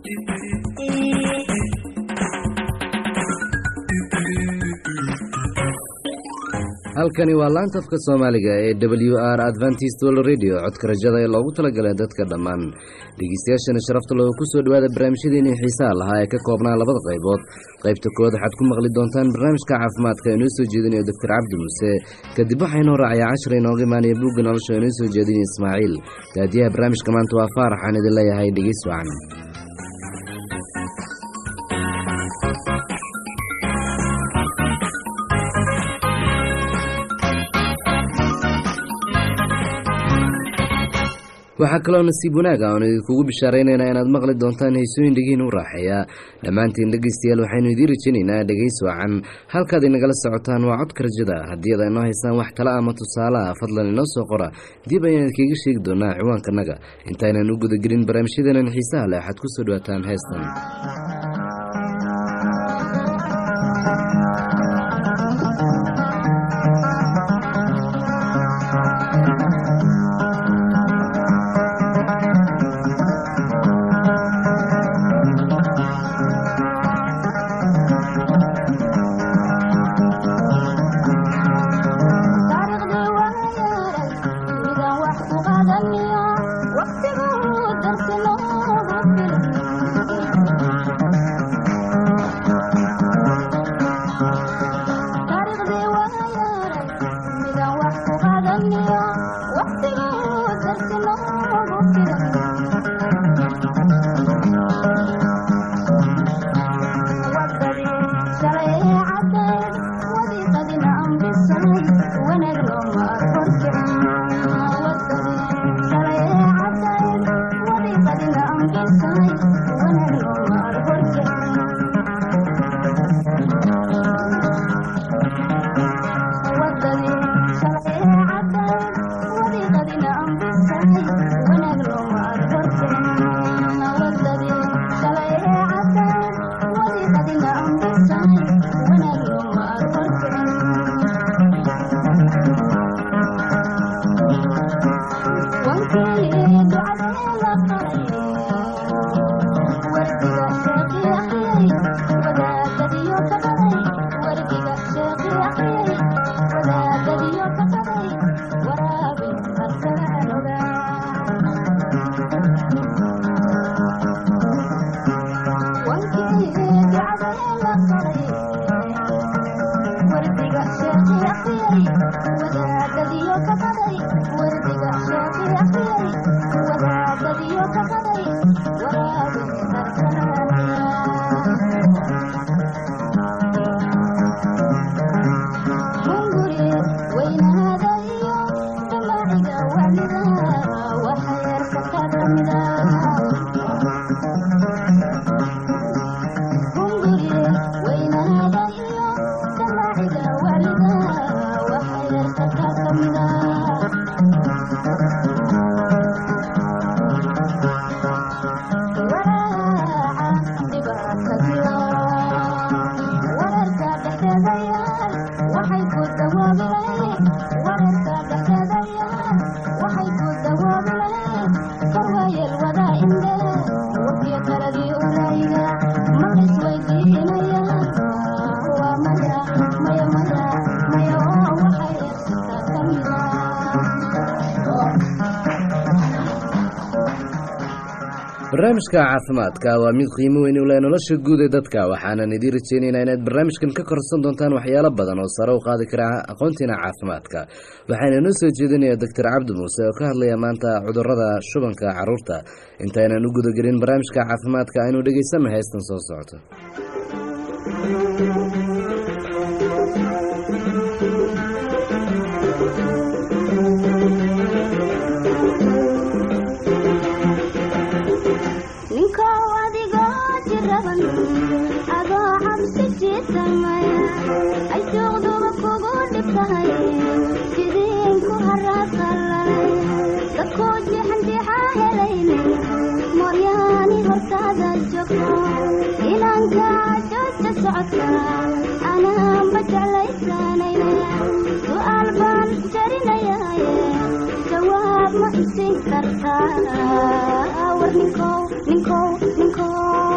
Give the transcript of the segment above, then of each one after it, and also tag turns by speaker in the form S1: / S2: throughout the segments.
S1: halkani waa laanta afka soomaaliga ee w r adventist world radio codka rajada ee loogu talagalay dadka dhammaan dhegeystayaashana sharafta looga ku soo dhowaada barnaamijyadeennii xiisaha lahaa ee ka koobnaa labada qaybood qaybta kowaad waxaad ku maqli doontaan barnaamijka caafimaadka inoo soo jeedinayo doctor cabdi muuse kadib waxaa inoo raacaya cashar inooga imaanaya buugga nolosha inoo soo jeedinaya ismaaciil daadiyaha barnaamijka maanta waa faarax aan idin leeyahay dhegeys wacan waxaa kaloo nasiib wanaaga oon idinkugu bishaaraynaynaa inaad maqli doontaan heysooyin dhegiin u raaxeeya dhammaantiin dhegeystayaal waxaynu idiin rajaynaynaa dhegeys wacan halkaad inagala socotaan waa codka rajada haddii ad inoo haysaan wax tala ama tusaale ah fadlan inoo soo qora dib ayaan idinkaga sheegi doonaa ciwaankanaga intaynan u gudagelin barnaamijyadeenan xiisaha leh waxaad ku soo dhawaataan heestan barnaamijka caafimaadka waa mid qiimo weyn u leh nolosha guud ee dadka waxaanan idiin rajeynaynaa inaad barnaamijkan ka korsan doontaan waxyaalo badan oo sare u qaadi kara aqoontiina caafimaadka waxaana inoo soo jeedinaya doctor cabdi muuse oo ka hadlaya maanta cudurada shubanka caruurta intaynan u gudagelin barnaamijka caafimaadka aynu dhegeysanno heestan soo socoto
S2: ma isin kartaa war ninkow ninkow ninkow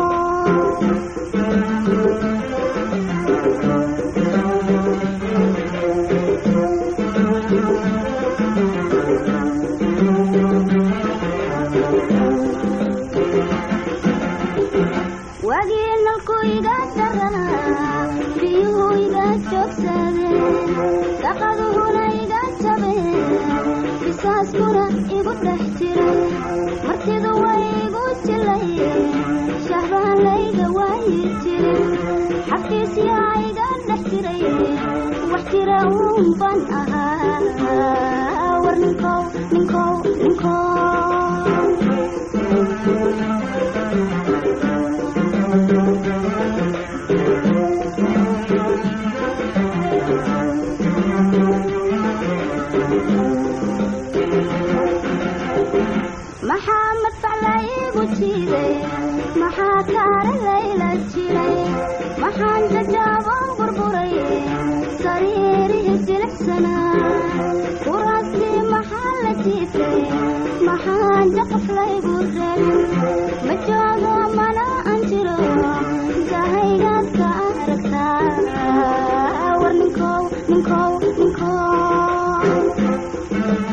S2: wagiinalku iga daranaa biyuhu iga joogsadeen daqaduhuna iga jabeen bisaaskuna igu dhex jiray martidu way igu jilayeen shahbaan layga waayi jirin xafiisyaa iga dhex jiray wax jira uun ban ahaa war ninkow ninkow ninkow maxaa madfac laygu jiiday maxaa kaara layla jiray maxaan jajaaban burburay sariirihii jilicsanaa kuraastii maxaa la jiitay maxaan jaqaf laygu reebin ma joogo mana an jiro jahaygaad ka aragtaa war ninkow ninkow ninkow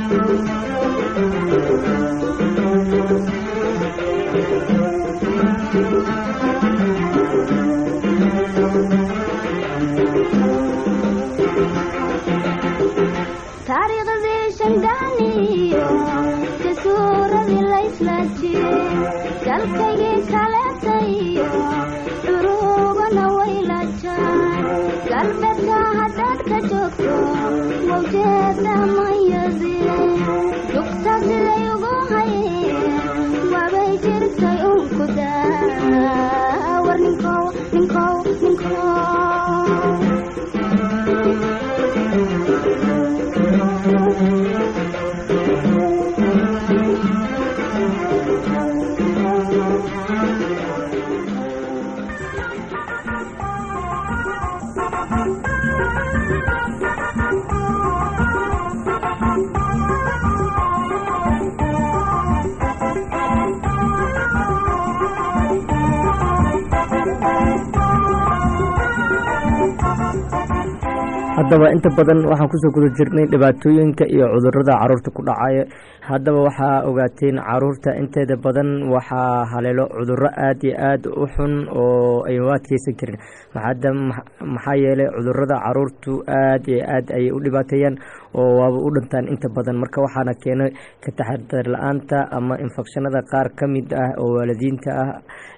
S2: taariikhdii shangaaniyo jasuuradii laysla jiray dalkaygii kaleetayo curugana wayla jaan galbeedka haddaad ka joogto mawjeeda mayadie dugta siday ugu hayeen wabay jirtay unku daa war ninkow ninkow ninkow
S3: haddaba inta badan waxaan kusoo guda jirnay dhibaatooyinka iyo cudurada caruurta ku dhacaya haddaba waxaa ogaateen caruurta inteeda badan waxaa haleelo cuduro aada iyo aada u xun oo ay u adkeysan karin maxaada maxaa yeelay cudurada caruurtu aada iyo aada ayay u dhibaateeyaan oo waaba u dhintaan inta badan marka waxaana keenay ka taxadar la-aanta ama infekshanada qaar ka mid ah oo waalidiinta ah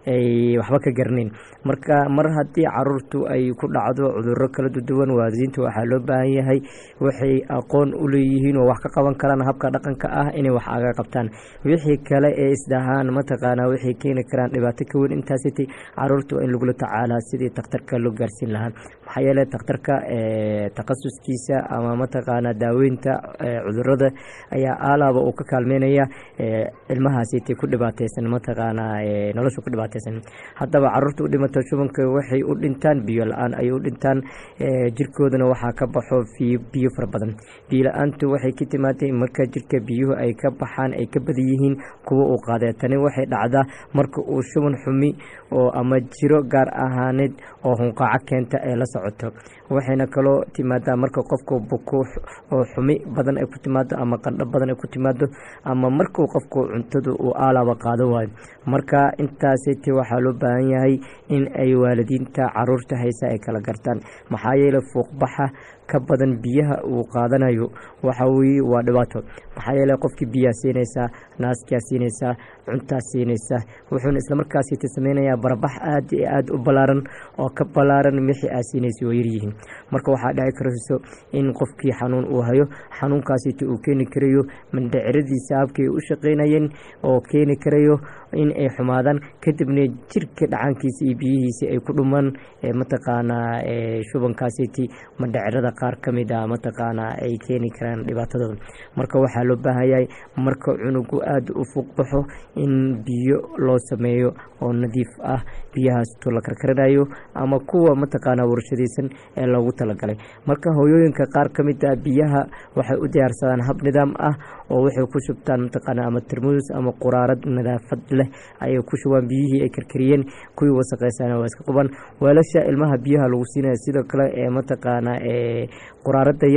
S3: ay waxba ka garanayn marka mar haddii caruurtu ay ku dhacdo cuduro kala duwan waalidiinta waxaa loo baahan yahay waxay aqoon u leeyihiin oo wax ka qaban karaan habka dhaqanka ah inay wax aga qabtaan wixii kale ee isdhahaan mataqaanaa waxay keeni karaan dhibaato ka weyn intaasiti caruurta waa in lagula tacaalaa sidii takhtarka loo gaarsiin lahaa maxaa yeele takhtarka takhasuskiisa ama mataqaanaa daaweynta cudurada ayaa aalaaba uu ka kaalmeynaya ilmahaasiti ku dhibaateysan mataqaanaa nolosha ku dhibaateysan haddaba caruurta u dhimata shubanka waxay u dhintaan biyo la-aan ay u dhintaan jirkoodana waxaa ka baxo biyo fara badan biyo la-aantu waxay ka timaatay marka jirka biyuhu ay ka baxaan ay ka badan yihiin kuwa uu qaadee tani waxay dhacdaa marka uu shuban xumi oo ama jiro gaar ahaaneed oo hunqaaco keenta ee la socoto waxayna kaloo timaadaa marka qofku buko oo xumi badan ay ku timaado ama qandho badan ay ku timaado ama markuu qofku cuntadu uu aalaaba qaado waayo marka intaasiti waxaa loo baahan yahay in ay waalidiinta caruurta haysa ay kala gartaan maxaa yeele fuuqbaxa ka badan biyaha uu qaadanayo waxa weye waa dhibaato maxaa yeele qofkii biyaa siinaysaa naaskaa siinaysaa cuntaa siinaysaa wuxuuna islamarkaasiti sameynayaa barabax aada iyo aada u ballaaran oo ka ballaaran wixii aa siinaysa oo yaryihiin marka waxaa dhici karayso in qofkii xanuun uu hayo xanuunkaasiti uu keeni karayo mandhaciradiisa habkay u shaqeynayeen oo keeni karayo in ay xumaadaan kadibna jirka dhacaankiisa iyo biyihiisa ay ku dhumaan mataqaanaa shubankaasiti mandhacirada qaar ka mid a mataqaanaa ay keeni karaan dhibaatadooda marka waxaa loo baahanyahay marka cunugu aada u fuuq baxo in biyo loo sameeyo oo nadiif ah biyahaasto la karkaranayo ama kuwa mataqaanaa warshadaysan ee loogu talagalay marka hooyooyinka qaar ka mid ah biyaha waxay u diyaarsadaan hab nidaam ah oo waxay ku shubtaan mataqaanaa ama termuus ama quraarad nadaafad leh ayay ku shubaan biyihii ay karkariyeen kuwii wasaqeysana waa iska qubaan weelasha ilmaha biyaha lagu siinaya sidoo kale ee mataqaanaa ee quraarada yar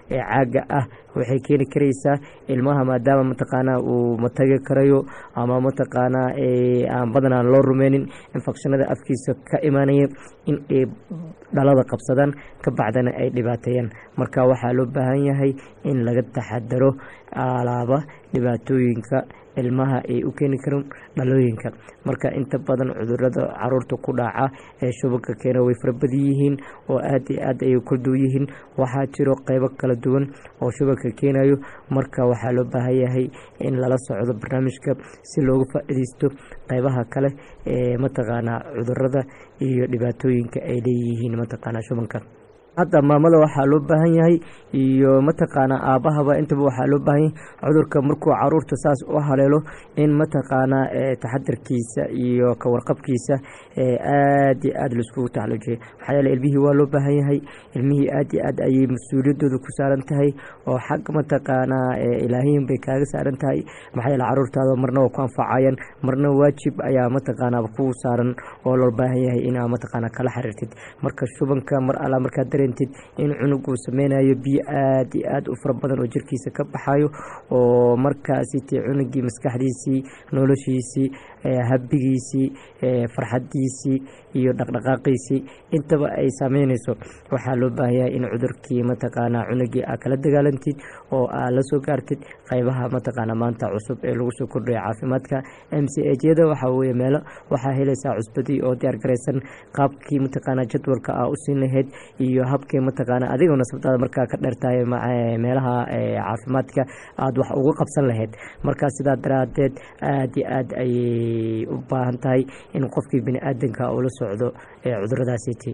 S3: ee caaga ah waxay keeni karaysaa ilmaha maadaama mataqaanaa uu matagi karayo ama mataqaanaa aan badanaa loo rumeynin infekshanada afkiisa ka imaanaya in ay dhalada qabsadaan ka bacdana ay dhibaateeyaan marka waxaa loo baahan yahay in laga taxadaro alaaba dhibaatooyinka ilmaha ay u keeni karaan dhalooyinka marka inta badan cudurada caruurta ku dhaca ee shubanka keena way farabadan yihiin oo aada iyo aad ayay kala duwan yihiin waxaa jiro qeybo kala duwan oo shubanka keenayo marka waxaa loo baahan yahay in lala socdo barnaamijka si looga faa-ideysto qeybaha kale ee mataqaanaa cudurada iyo dhibaatooyinka ay leeyihiin mataqaanaa shubanka hadda maamada waxaa loo baahan yahay iyo mataqaanaa aabahaba intaba waxaa loo baahan yahay cudurka markuu caruurta saas u haleelo in mataqaanaa taxadarkiisa iyo kawarqabkiisa aad iyo aad laiskugu taxalujiya maxaa yeele ilmihii waa loo baahan yahay ilmihii aad iyo aad ayay mas-uuliyadooda ku saaran tahay oo xag mataqaanaa ilaahiyin bay kaaga saaran tahay maxaa yeele caruurtaada marna waa ku anfacayaan marna waajib ayaa mataqaanaa kugu saaran oo loo baahan yahay inaa mataqaanaa kala xiriirtid marka shubanka mar alla markaa dare in cunug uu sameynayo biyo aad iyo aad u fara badan oo jirkiisa ka baxayo oo markaasite cunugii maskaxdiisii noloshiisii habigiisii farxadiisii iyo dhaqdhaqaaqiisii intaba ay saameyneyso waxaa loo baahanyahay in cudurkii mataqaanaa cunugii aa kala dagaalantid oo aa la soo gaartid qeybaha mataqaanaa maanta cusub ee lagu soo kordhaya caafimaadka m c hyada waxaa weye meelo waxaa helaysaa cusbadii oo diyaar garaysan qaabkii mataqaanaa jadwalka aa u siin lahayd iyo habkii mataqaanaa adigoo nasabtaada markaa ka dheertahay meelaha caafimaadka aada wax uga qabsan lahayd markaa sidaa daraadeed aada iyo aad ayay u baahan tahay in qofkii bini aadanka uu la socdo cuduradaasiti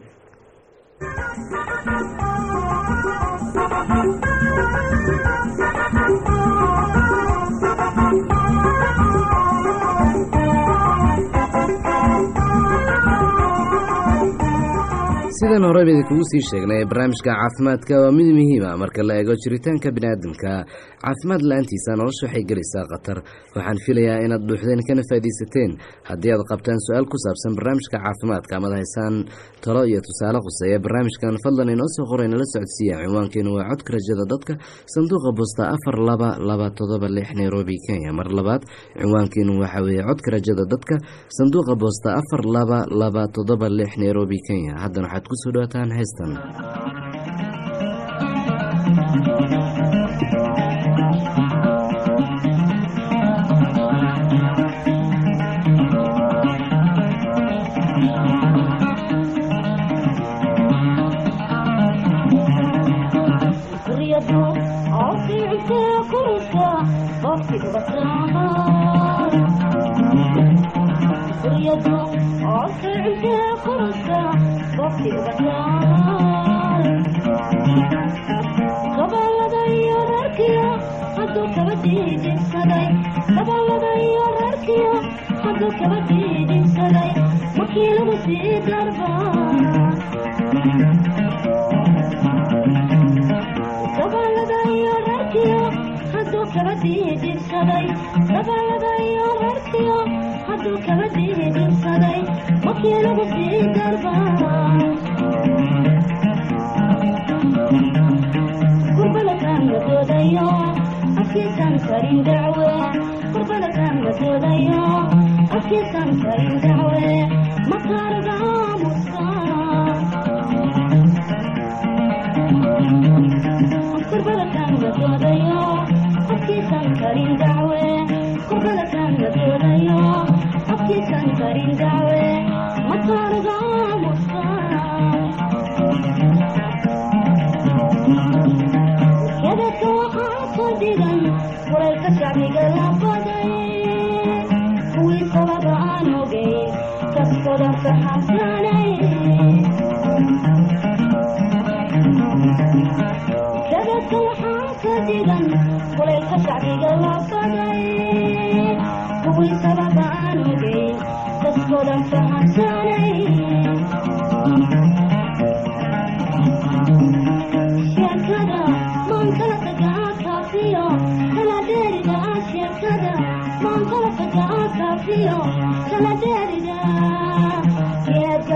S1: sidan horeba idinkugu sii sheegnay barnaamijka caafimaadka waa mid muhiima marka la eego jiritaanka biniaadamka caafimaad la-aantiisa nolosha waxay gelaysaa khatar waxaan filayaa inaad dhuuxdeen kana faaidaysateen haddii aad qabtaan su-aal ku saabsan barnaamijka caafimaadka amaad haysaan talo iyo tusaale khuseeya barnaamijkan fadlan inoo soo qoray nala socodsiiya cinwaankeenu waa codka rajada dadka sanduuqa bosta afar laba laba todoba lix nairobi kenya mar labaad cinwaankeenu waxaa weeye codka rajada dadka sanduuqa bosta afar laba laba todoba lix nairobi kenya haddana waxaad kusoo dhawaataan heystan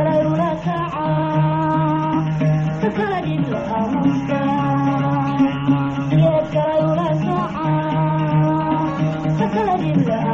S2: Thank you.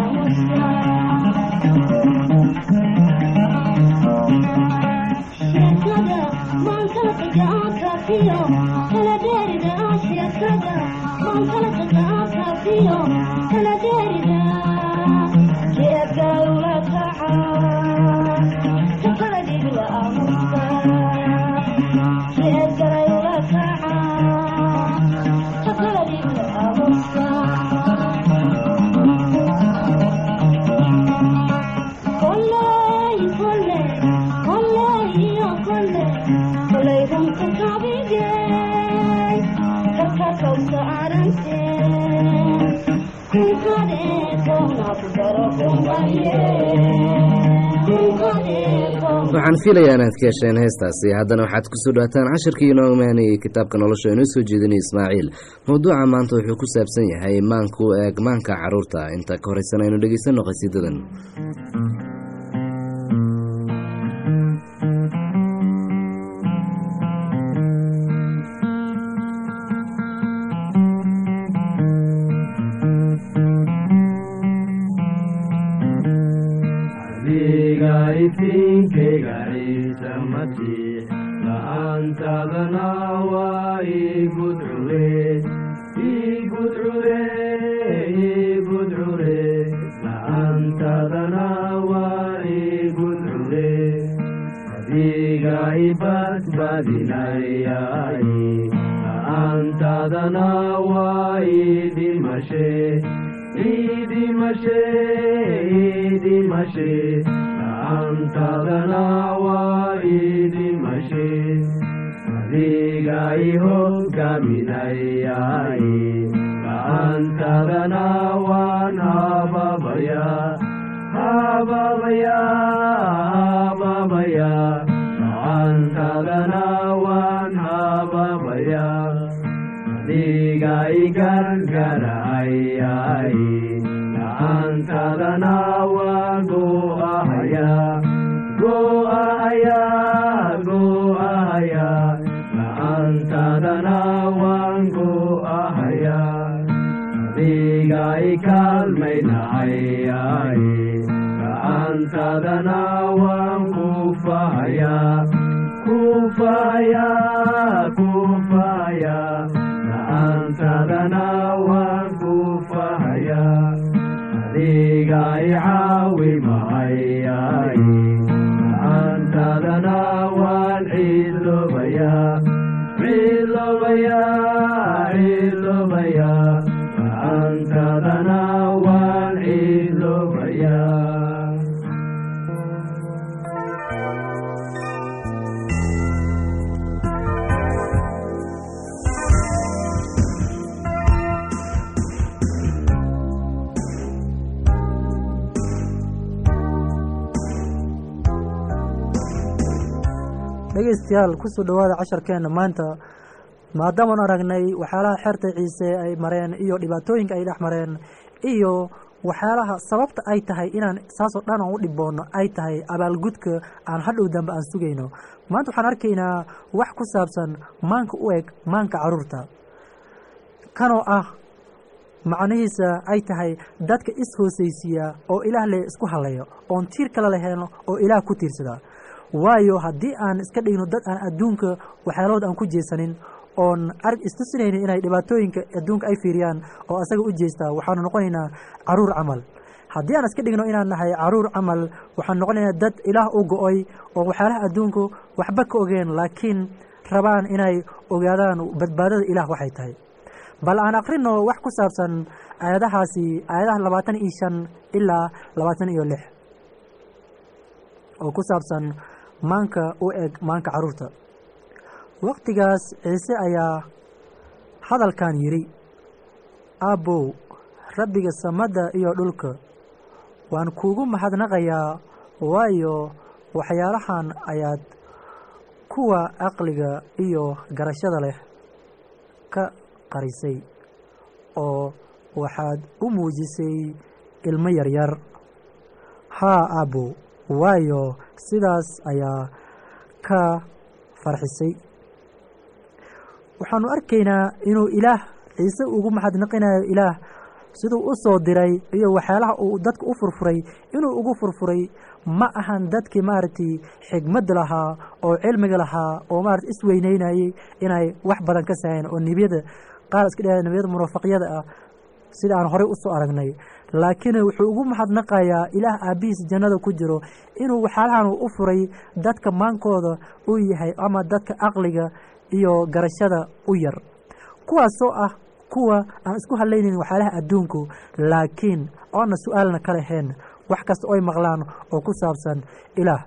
S1: waxaan filayaa inaad ka hesheen heestaasi haddana waxaad kusoo dhawaataan cashirkii inoo imaanayay kitaabka nolosha inoo soo jeedinay ismaaciil mowduuca maanta wuxuu ku saabsan yahay maanku eeg maanka carruurta inta ka horeysan aynu dhegeysanno qhasiidadan
S4: ifinkayga ciise masiix la'aantadana waa igudcure igudcure igudcure la'aantadana waa igudcure adiga ibadbadinayay la'aantadana waa idimashe idimashe idimashe antadana waa idimashe adiga ihoggaminayay la'aantadana waan hababaya hababaya hababaya la'aantadana waan hababaya adiga igargarayay la'aantadana waa go'ahaya go'ahaya go'ahaya la'aantadana waan go'ahaya adiga ikaalmaynayay la'aantadana waan kufahaya kufahaya kufahaya la'aantadana waan kufahaya adiga icaawi mahayay la'aantadana waan ciilobaya ciilobaya ciilobaya la'aantadana waan ciilobaya
S5: dhegeystayaal kusoo dhowaada casharkeenna maanta maadaamaan aragnay waxyaalaha xeerta ciise ay mareen iyo dhibaatooyinka ay dhex mareen iyo waxyaalaha sababta ay tahay inaan saasoo dhan aan u dhiboono ay tahay abaalgudka aan hadhow dambe aan sugayno maanta waxaan arkaynaa wax ku saabsan maanka u eg maanka caruurta kanoo ah macnihiisa ay tahay dadka is-hoosaysiiya oo ilaah le isku halayo oon tiir kale lahayn oo ilaah ku tiirsada waayo haddii aan iska dhigno dad aan adduunka waxyaalahood aan ku jeesanin oon arg istusinaynin inay dhibaatooyinka adduunka ay fiiriyaan oo asaga u jeestaa waxaanu noqonaynaa caruur camal haddii aan iska dhigno inaan nahay caruur camal waxaan noqonaynaa dad ilaah u go-oy oo waxyaalaha adduunku waxba ka ogeen laakiin rabaan inay ogaadaan badbaadada ilaah waxay tahay bal aan akrino wax ku saabsan aayadahaasi aayadaha labaatan iyo shan ilaa labaatan iyo lix oo ku saabsan maanka u eg maanka caruurta waktigaas ciise ayaa hadalkan yidhi aabbow rabbiga samadda iyo dhulka waan kuugu mahadnaqayaa waayo waxyaalahan ayaad kuwa caqliga iyo garashada leh ka qarisay oo waxaad u muujisay ilmo yaryar haa aabbow waayo sidaas ayaa ka farxisay waxaanu arkaynaa inuu ilaah ciise ugu maxadnaqinayo ilaah siduu u soo diray iyo waxyaalaha uu dadka u furfuray inuu ugu furfuray ma ahan dadkii maaragtay xigmadda lahaa oo cilmiga lahaa oo maarata isweyneynayey inay wax badan ka sahayn oo nebiyada qaar iska dheh nebiyada munaafiqyada ah sida aan horey usoo aragnay laakiin wuxuu ugu mahadnaqayaa ilaah aabbihiis jannada ku jiro inuu waxyaalahan u furay dadka maankooda u yahay ama dadka caqliga iyo garashada u yar kuwaasoo ah kuwa aan isku hadlaynayn waxyaalaha adduunku laakiin oona su-aalna ka lahayn wax kasta oy maqlaan oo ku saabsan ilaah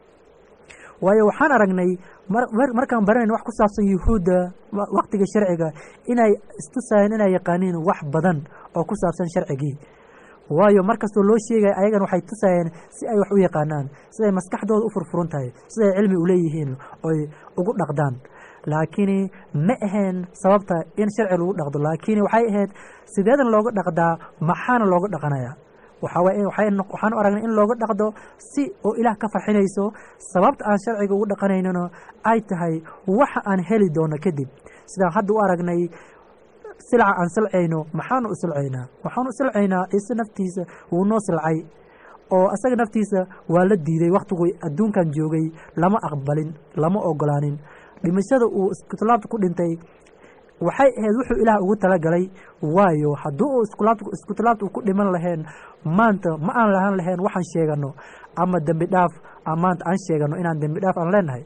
S5: waayo waxaan aragnay markaan baranayn wax ku saabsan yuhuudda waktiga sharciga inay istusayeen inay yaqaaniin wax badan oo ku saabsan sharcigii waayo mar kastoo loo sheegaya ayagan waxay tusayeen si ay wax u yaqaanaan siday maskaxdooda u furfuran tahay siday cilmi u leeyihiin oy ugu dhaqdaan laakiin ma ahayn sababta in sharci lagu dhaqdo laakiin waxay ahayd sideedan looga dhaqdaa maxaana looga dhaqanaya waxaan u aragnay in looga dhaqdo si oo ilaah ka farxinayso sababta aan sharciga ugu dhaqanaynano ay tahay waxa aan heli doono kadib sidaan hadda u aragnay silca aan silcayno maxaanu u silcaynaa waxaanu u silcaynaa ciise naftiisa wuu noo silcay oo asaga naftiisa waa la diiday wakhtigu adduunkan joogay lama aqbalin lama ogolaanin dhimashada uu iskutulaabta ku dhintay waxay ahayd wuxuu ilaah ugu talagalay waayo haddii uu iskutulaabta ku dhiman laheen maanta ma aan lahaan lahayn waxaan sheegano ama dembi dhaaf maanta aan sheegano inaan dembi dhaaf aan leenahay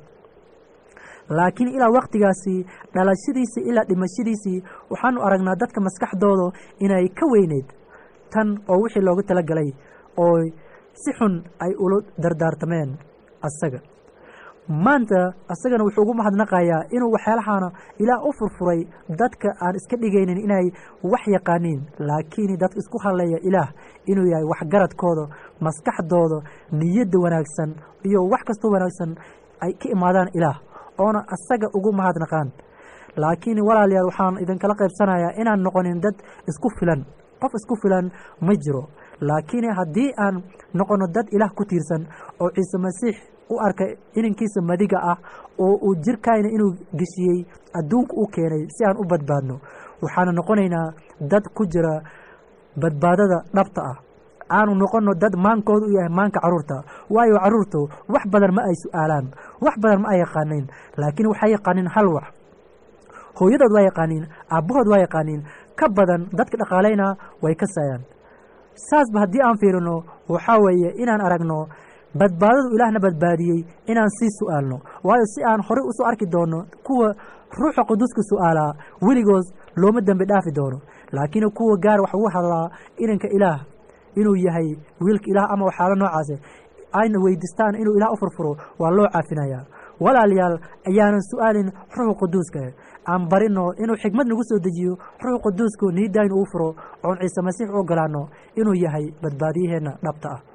S5: laakiin ilaa waktigaasi dhalashadiisii ilaa dhimashadiisii waxaanu aragnaa dadka maskaxdooda inay ka weyneyd tan oo wixii loogu talagalay oo si xun ay ula dardaartameen asaga maanta asagana wuxuu ugu mahadnaqayaa inuu waxyaalahaana ilaah u furfuray dadka aan iska dhigaynin inay wax yaqaaniin laakiin dadka isku hadlaya ilaah inuu yahay waxgaradkooda maskaxdooda niyadda wanaagsan iyo wax kastoo wanaagsan ay ka imaadaan ilaah oona asaga ugu mahadnaqaan laakiin walaalayaal waxaan idinkala qaybsanayaa inaan noqonin dad isku filan qof isku filan ma jiro laakiin haddii aan noqono dad ilaah ku tiirsan oo ciise masiix u arkay inankiisa madiga ah oo uu jirkayna inuu geshiyey adduunka u keenay si aan u badbaadno waxaanu noqonaynaa dad ku jira badbaadada dhabta ah aanu noqono dad maankooda u yahay maanka caruurta waayo caruurtu wax badan ma ay su-aalaan wax badan ma ay yaqaaniin laakiin waxay yaqaaniin hal wax hooyadood waa yaqaaniin aabbahood waa yaqaaniin ka badan dadka dhaqaalayna way ka saayaan saasba haddii aan fiirino waxaa weeye inaan aragno badbaadadu ilaahna badbaadiyey inaan sii su-aalno waayo si aan horey usoo arki doono kuwa ruuxa quduuska su-aalaa weligood looma dembi dhaafi doono laakiin kuwa gaar wax ugu hadlaa inanka ilaah inuu yahay wiilka ilaah ama waxyaalo noocaase ayna weydiistaan inuu ilaah u furfuro waa loo caafinayaa walaalayaal ayaanan su-aalin ruuxa quduuska aan barino inuu xikmad nagu soo dejiyo ruuxa quduusku niidaynu uu furo oon ciise masiix u ogolaano inuu yahay badbaadiyaheenna dhabta ah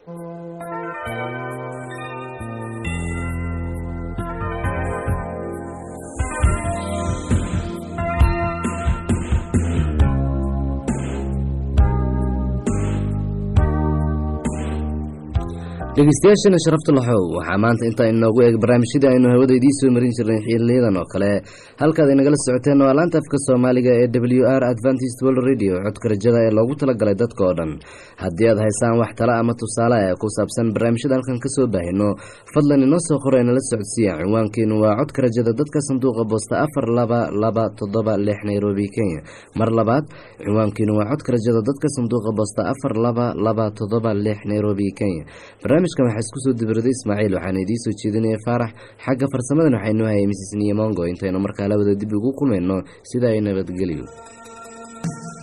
S1: dhegeystayaashana sharafta laxow waxaa maanta intaa inoogu eeg barnaamijyadii aynu hawada idiin soo marin jirnay xiliyadan oo kale halkaad inagala socoteen waa laanta afka soomaaliga ee w r adventist world radio codka rajada ee loogu talagalay dadka oo dhan haddii aad haysaan wax tala ama tusaale ee ku saabsan barnaamijyada halkan ka soo baahino fadlan inoo soo qora inala socodsiiya cinwaankeenu waa codka rajada dadka sanduuqa boosta afar laba laba toddoba lix nairobi kenya mar labaad cinwaankeenu waa codka rajada dadka sanduuqa boosta afar laba laba toddoba lix nairobi kenya barnaamijkan waxaa isku soo dibiraday ismaaciil waxaana idiin soo jeedinaya faarax xagga farsamadan waxaynoo hayay misis niyamongo intaynu markaa labada dib ugu kulmayno sida ay nabadgelyo